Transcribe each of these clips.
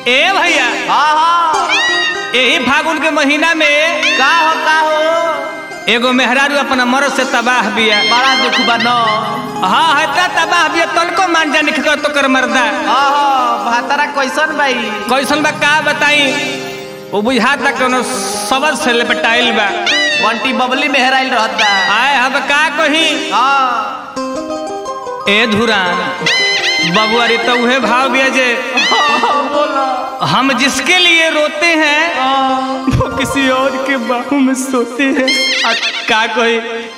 ए भैया हाँ हाँ यही फागुन के महीना में का हो का हो एगो मेहरारू अपना मरद से तबाह बिया बड़ा दुख बा न हाँ है त तबाह बिया तनको मान जाने के तो कर मर्दा हाँ हाँ भातारा कैसन भाई कैसन बा का बताई वो बुझाता कोनो सबद से लपटाइल बा बंटी बबली मेहराइल रहता आए हम का कही हाँ ए धुरान बबुआ रे तो उहे भाव बिया जे बोलो हम जिसके लिए रोते हैं वो किसी और के बाहों में सोते हैं आ, का कही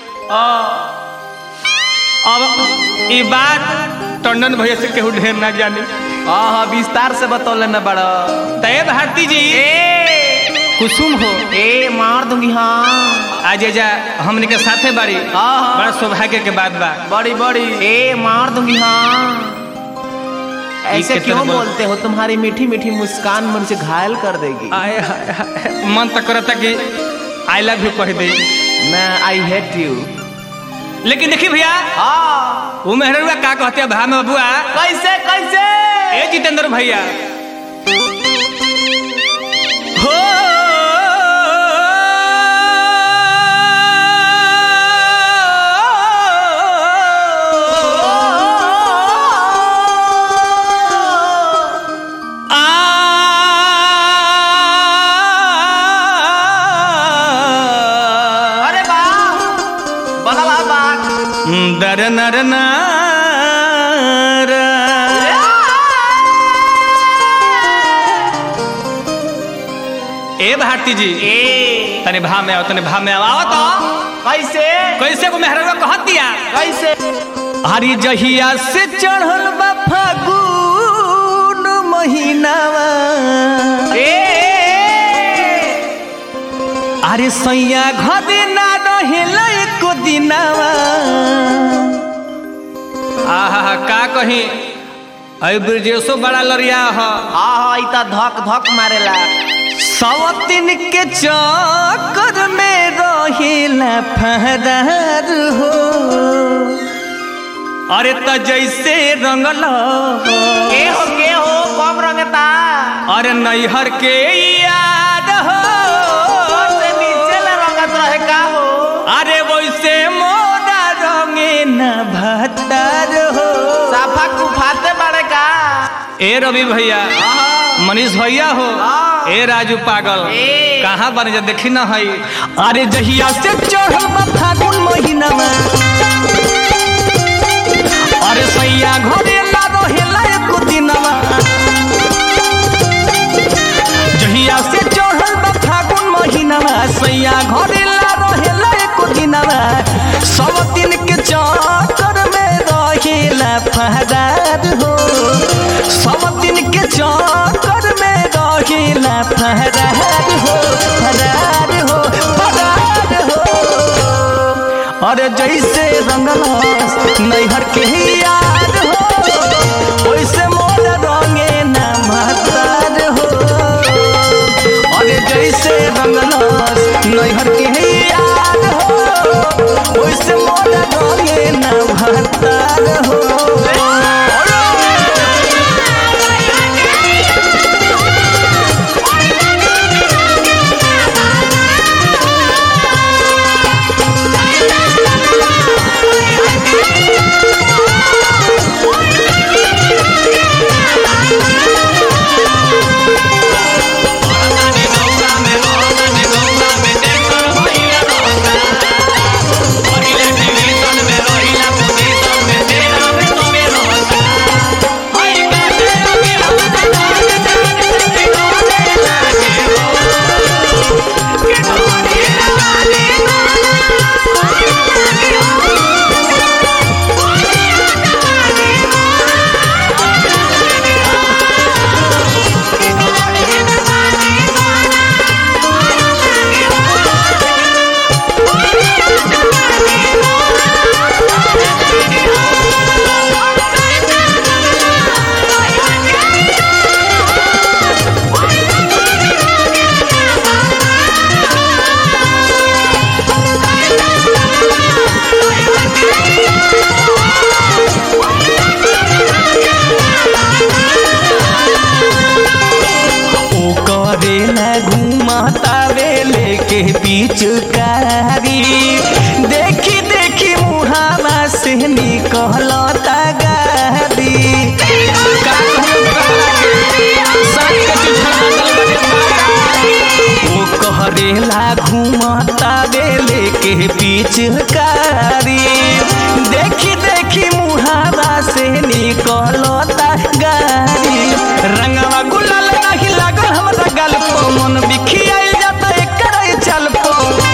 अब ये बात टंडन भैया से केहू ढेर ना जाने हाँ हाँ विस्तार से बतौले न बड़ा तय भारती जी ए कुसुम हो ए मार दूंगी हाँ आज जा हमने के साथे बारी हाँ, हाँ। बड़ा सौभाग्य के बात बा बड़ी बड़ी ए मार दूंगी हाँ ऐसे कितने क्यों बोल- बोलते हो तुम्हारी मीठी मीठी मुस्कान मुझे घायल कर देगी आए हाय हाय मन तक करता कि आई लव यू कह दे मैं आई हेट यू लेकिन देखी भैया हाँ वो मेहरुआ का कहते हैं भा में बबुआ कैसे कैसे ए जितेंद्र भैया हो आ अरे बा बदला बाग दर नर नार। ए भारती जी ए तने भा में आओ तने भा में आओ आओ तो कैसे कैसे को मेहरवा कहत दिया कैसे हरी जहिया से चढ़ल बा फागुन महीनावा ए अरे सैया घदे ना रहेला एको दिनावा आहा का कही अई ब्रजेशो बड़ा लड़िया ह हाँ हाँ इता धक धक मारेला सवतिन के चक्कर में रहेला फहरार हो अरे त जैसे रंगल के हो के हो कम रंगता अरे नैहर के याद हो से नीचे ले रंगत रहे का हो अरे वैसे मोरा रंगे न भतार हो साफा कुफाते बड़े का ए रवि भैया हाँ मनीष भैया हो हाँ। ए राजू पागल ए। कहाँ बन जा देखी न हई अरे जहिया से चढ़ल बा फागुन महीना में अरे सैया घरे ला रहेला एको दिनवा जहिया से चढ़ल बा फागुन महीना में सैया घरे ला रहेला एको दिनवा सब दिन के चक्कर में रहेला फहरार हो सब दिन के चक्कर में रहेला फहरार हो फरार हो फरार हो अरे जैसे रंगलस नैहर के यार हो वैसे मोर रंगे न महतार हो अरे जैसे रंगलस नैहर के यार हो वैसे मोर रंगे न महतार हो कहरेला घूमता बेले के पिचकारी देखी देखी मुहावा से निकलता गारी का कहूं तोहरा के? साथ के चुछड़ा गल बड़े ओ कहरेला घूमता बेले के पिचकारी देखी देखी मुहावा से निकलता गारी रंगवा गुलाल नहीं लागल हमरा गल पो मन बिखियाइल जाता एकर चल पो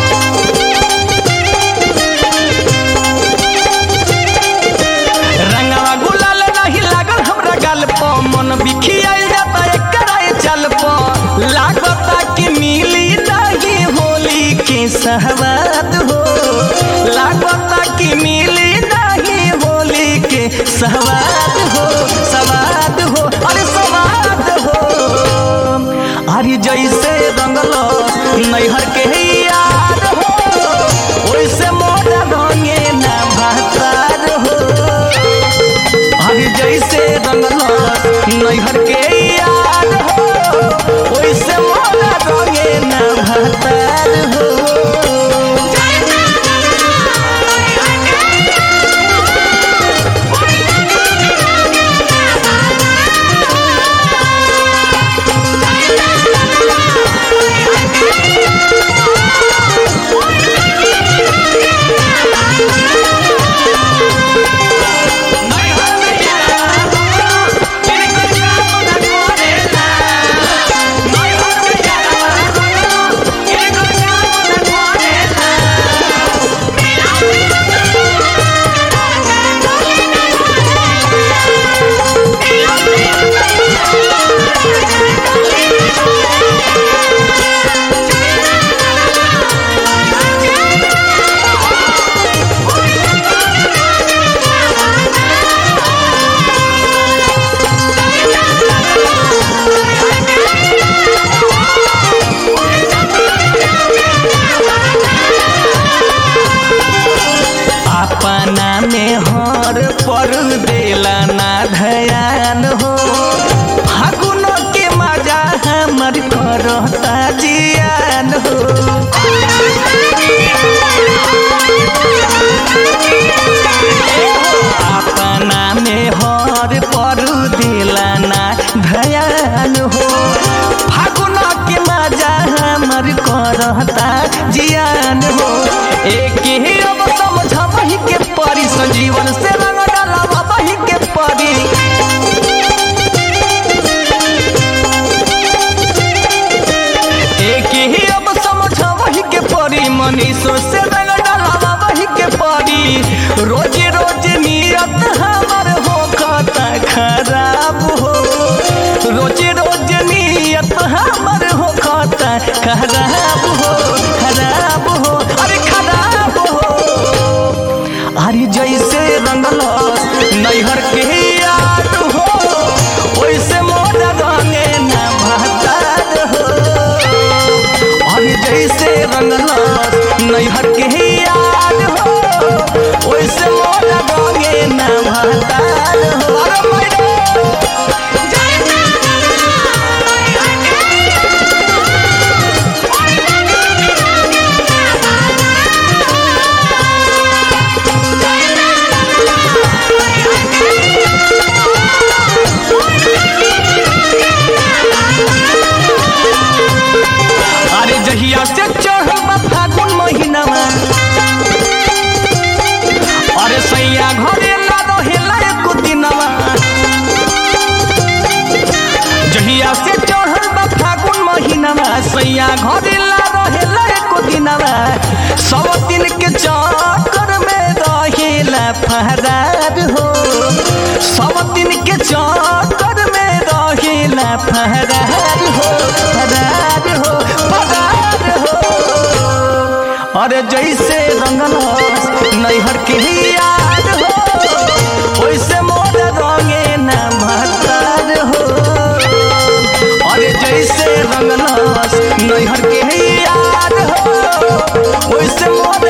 रंगवा गुलाल नहीं लागल हमरा गल पो मन बिखियाइल जाता एकर चल पो लागता कि मिली नहीं होली के सहवाद हो लागता कि मिली नहीं होली के सहवाद हो सवाद हो अरे सवाद हो अरे जैसे रंगल नैहर के यार हो वैसे मोरा रंगे ना भातार हो अरे जैसे रंगल नैहर के यार हो वैसे मोरा रंगे ना भातार हो अपना में हर पर देला ना धयान हो फागुन के मजा हमर करता जियान हो अपना में हर पर देला ना धयान हो फागुन के मजा हमर करता जियान हो एक ही अब समझबही के परी संजीवन से रंग डालबही के परी एक ही अब समझबही के परी मनीषो से रंग डालबही के परी रोज रोज नियत हमर हो खाता खराब हो रोज रोज नियत हमर हो खाता खराब हो खराब हो अरे खराब हो अरे जैसे रंगल नैहर के याद हो वैसे मोर रंगे ना भातार हो अरे जैसे रंगल नैहर के याद हो वैसे मोर रंगे ना भातार हो अरे मैडम अरे जहिया से चढ़ल बा फागुन महीनावा अरे सैया घरे ना रहेला एको दिनवा जहिया से चढ़ल बा फागुन महीनावा सैया घरे ला रहेला एको दिनवा सब दिन के चक्कर में रहेला फहरार हो सब दिन के चक्कर में रहेला फहरार हो फहरार हो फहरार हो अरे जैसे रंगल नैहर के याद हो वैसे मोर रंगे ना महतार हो अरे जैसे रंगल नैहर के याद हो वैसे मोर